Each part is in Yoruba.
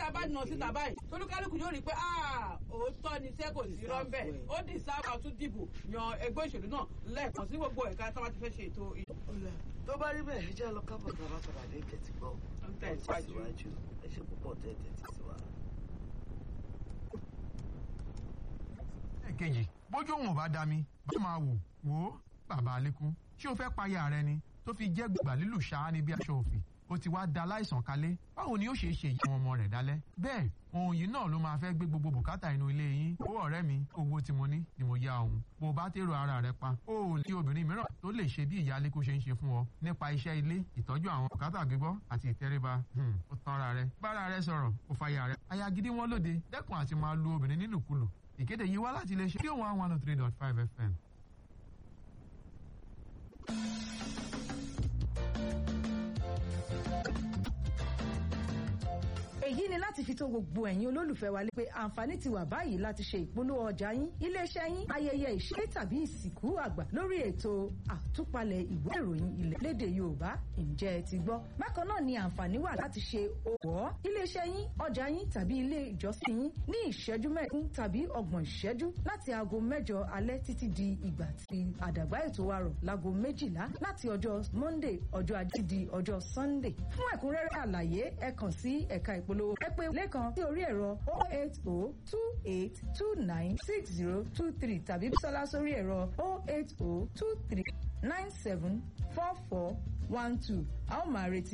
a bá nà síta báyìí tolúkálùkù yóò rí i pé òótọ́ ni iṣẹ́ kò sí rọ́ńbẹ́ ó dì sábà tún dìbò yan ẹgbẹ́ òṣèlú náà lẹ́ẹ̀kan sí gbogbo ẹ̀ka tí wọ́n ti fẹ́ ṣe ètò ọ̀la tó bá rí bẹ́ẹ̀ ẹ jẹ́ lọ kábọ̀ tá a bá padà dé ìkẹ́tì gbọ́ tẹ̀síwájú. ẹ ṣe púpọ̀ tẹ́ tẹ́tí sí wa. ẹ̀kejì bójú òun ò bá da mi bá máa wò wò ó bàbá alẹ́kùn ṣé o fẹ́ payà rẹ ni tó fi jẹ́ gbàgbà lílù ṣáá ní bí aṣọ òfì ó ti wá da láìsàn kalẹ̀ báwo ni ó ṣe ṣe ìyá àwọn ọmọ rẹ̀ dálẹ́ bẹ́ẹ̀ ohun yìí náà ló máa fẹ́ gbé gbogbo bùkátà inú ilé yín owó ọ̀rẹ́ mi owó tí mo ní ni mo yá òun bó o bá tèrò ara rẹ pa ó ò ní obìnrin mìíràn tó lè ṣe bí ìyá alẹ́kùn ṣe ń ṣe fún ọ nípa iṣẹ́ ilé ìtọ́jú àwọn bùkátà gbígbọ́ àti ìtẹríba ó tanra rẹ bára rẹ sọ̀rọ̀ ó fàyà rẹ aya gidi wọn lóde dẹ́kun àti máa lu obìnrin nílùkulù ìkéde yìí wá láti iléeṣẹ́ tí òun one one oh three dot five fm. èyí ni láti fi tó gbogbo ẹ̀yin olólùfẹ́ wa lé pé àǹfààní ti wà báyìí láti ṣe ìpolówó ọjà yín iléeṣẹ́ yín ayẹyẹ ìṣe tàbí ìsìnkú àgbà lórí ètò àtúpalẹ̀ ìwé ìròyìn ilẹ̀ lédè Yorùbá ǹjẹ́ ẹ ti gbọ́ bákan náà ni àǹfààní wà láti ṣe òwò iléeṣẹ́ yín ọjà yín tàbí ilé ìjọsìn yín ní ìṣẹ́jú mẹ́ẹ̀ẹ́dún tàbí ọgbọ̀n ìṣẹ́jú láti aago mẹ́jọ alẹ́ títí di ìgbà tí àdàgbà ètò wa rọ̀ láago méjìlá láti ọjọ́ Monday ọjọ́ ajé di ọjọ́ Sunday fún ẹ̀kúnrẹ́rẹ́ àlàyé ẹ kàn sí ẹ̀ka ìpolówó ẹ pè lẹ́kan sí orí ẹ̀rọ 08028296023 tàbí bísọ́lá sórí ẹ̀rọ 08023974412 a ó máa retí.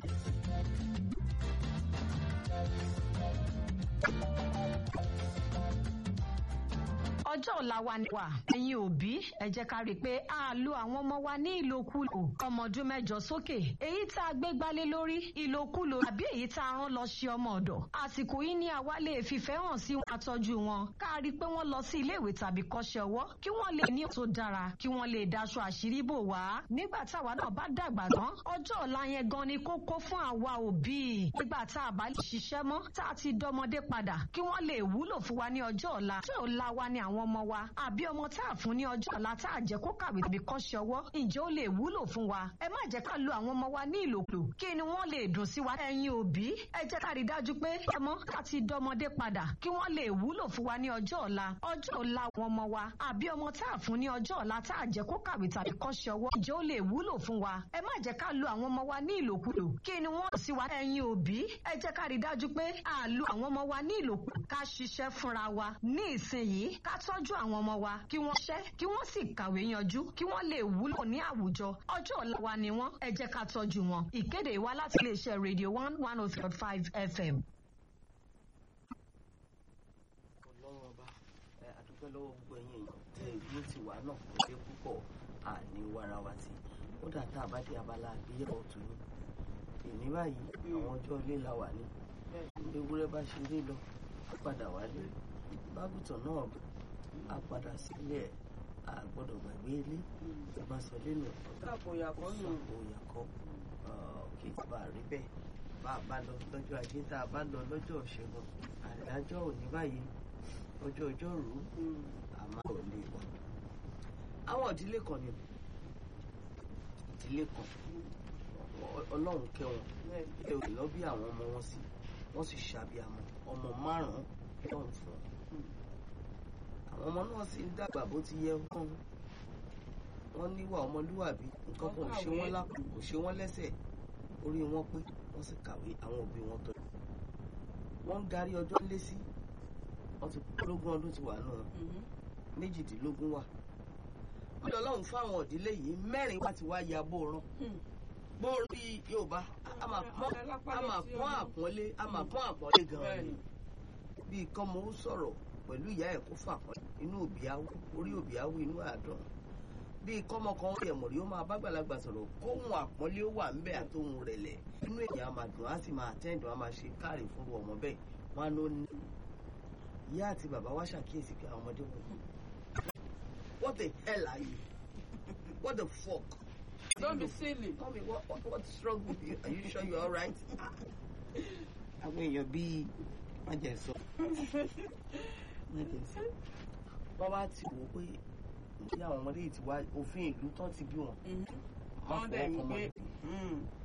ọjọ́ ọ̀la wa ni wà ẹ̀yin òbí ẹ jẹ́ ká rí i pé a lo àwọn ọmọ wa ní ìlòkulò ọmọ ọdún mẹ́jọ sókè èyí tá a gbé gbálé lórí ìlòkulò àbí èyí tá a rán lọ ṣe ọmọ ọ̀dọ̀ àsìkò yìí ni àwa lè fìfẹ́ hàn sí wọn àtọ́jú wọn ká rí i pé wọ́n lọ sí iléèwé tàbí kọ́ṣẹ́ ọwọ́ kí wọ́n lè ní tó dára kí wọ́n lè daṣọ àṣírí bò wá nígbà táwa náà bá dàgbà tán ọjọ́ ọ̀la yẹn gan ni kókó fún àwa òbí nígbà tá a bá lè ṣiṣẹ́ mọ́ tá a ti dọmọdé padà kí wọ́n lè wúlò fún wa ní ọjọ́ ọ̀la ọjọ́ ọ̀la wa ni àwọn ọmọ wa àbí ọmọ tá a fún ní ọjọ́ ọ̀la tá a jẹ́ kó kàwé tàbí kọ́ṣẹ́ ọwọ́ ǹjẹ́ ó lè wúlò fún wa ẹ má jẹ́ ká lo àwọn ọmọ wa ní ìlòkulò kí ni wọ́n lè dùn sí wa ẹ̀yin òbí ẹ jẹ́ ká rí dájú pé ọmọ ká ti dọmọdé padà kí wọ́n lè wúlò fún wa ní ọjọ́ ọ̀la ọjọ́ ọ̀la àwọn ọmọ wa àbí ọmọ tá a fún ní ọjọ́ ọ̀la tá a jẹ́ kó kàwé tàbí kọ́ṣẹ́ ọwọ́ ǹjẹ́ ó lè wúlò fún wa ẹ má jẹ́ ká lo àwọn ọmọ wa ní ìlòkulò kí ni wọ́n sí wa ẹ̀yin òbí ẹ jẹ́ ká rí dájú pé a lo àwọn ọmọ wa ní ìlòkulò ká ṣiṣẹ́ fúnra wa ní ìsinyìí ká tọ́jú àwọn ọmọ wa kí wọ́n ṣẹ́ kí wọ́n sì kàwé yanjú kí wọ́n lè wúlò ní àwùjọ ọjọ́ ọ̀la wa ni wọ́n ẹ jẹ́ ká tọ́jú wọn ìkéde wa láti iléeṣẹ́ radio one one oh three five fm. ọlọ́run ọba ẹ àdúgbò lọ́wọ́ gbogbo ẹ̀yìn èèyàn tẹ ìlú ti wà náà kò dé púpọ̀ àní wàrà wa sí ó dà tá a bá dé abala àgbéyẹ̀wò tó ní èmi báyìí àwọn ọjọ́ ilé la wà ní ewúrẹ́ bá ṣe lé lọ á padà wálé bágùtàn náà á padà sílé ẹ̀ a gbọ́dọ̀ gbàgbé ilé tí a bá sọ lẹ́nu Àpòyàkọ́ nù. àpòyàkọ́ kí n bá rí bẹ́ẹ̀ bá a bá lọ lọ́jọ́ ajé tá a bá lọ lọ́jọ́ ìṣẹ́gun àdájọ́ òní báyìí ọjọ́ ọjọ́rú àmọ́ ò lè wà. àwọn ìdílé kan ni ìdílé kan ọ- ọlọ́run kẹ́ wọn ẹ ò lọ bí àwọn ọmọ wọn sí wọ́n sì ṣàbíamọ ọmọ márùn-ún lọ́run fún wọn àwọn ọmọ náà sì ń dàgbà bó ti yẹ wọn wọn níwà ọmọlúwàbí nǹkan kan ò ṣe wọn lápò kò ṣe wọn lẹ́sẹ̀ orí wọn pé wọ́n sì kàwé àwọn òbí wọn tọ́jú wọ́n ń darí ọjọ́ lé sí wọ́n ti lógún ọdún ti wà náà méjìdínlógún wà wọ́n lọ lọ́hùn fáwọn ìdílé yìí mẹ́rin wá ti wá ya bóoran bóoran bíi Yorùbá a máa pọ́n a máa pọ́n àpọ́nlé a máa pọ́n àpọ́nlé gan-an ni bíi kọ́mọ ó sọ̀rọ̀ pẹ̀lú ìyá ẹ̀ kó fà pọ́n inú òbí awú orí òbí awú inú àádọ́n bíi kọ́mọ kan ó yẹ̀ mọ̀rí ó máa bá gbàlagbà sọ̀rọ̀ kóhun àpọ́nlé ó wà ńbẹ̀ àtòhun rẹ̀lẹ̀ inú èèyàn á máa dùn á sì máa tẹ́ǹdùn á máa ṣe káàrí fún ọmọ bẹ́ẹ̀ wọn á ló ní. ìyá àti bàbá wa ṣàkíyèsí pé àwọn ọmọdé wọ̀nyí what the hell are you what the fuck. Don't be silly. Mommy, what, what, what's wrong with you? Are you sure you're all right? Àwọn èèyàn bíi wọ́n jẹ́ sọ. Wọ́n jẹ́ sọ. Wọ́n wá ti wò ó pé bí àwọn ọmọdé yìí ti wá òfin ìlú tán ti bí wọn. Wọ́n dẹ̀ ń fọwọ́ kan gbé. mọ́.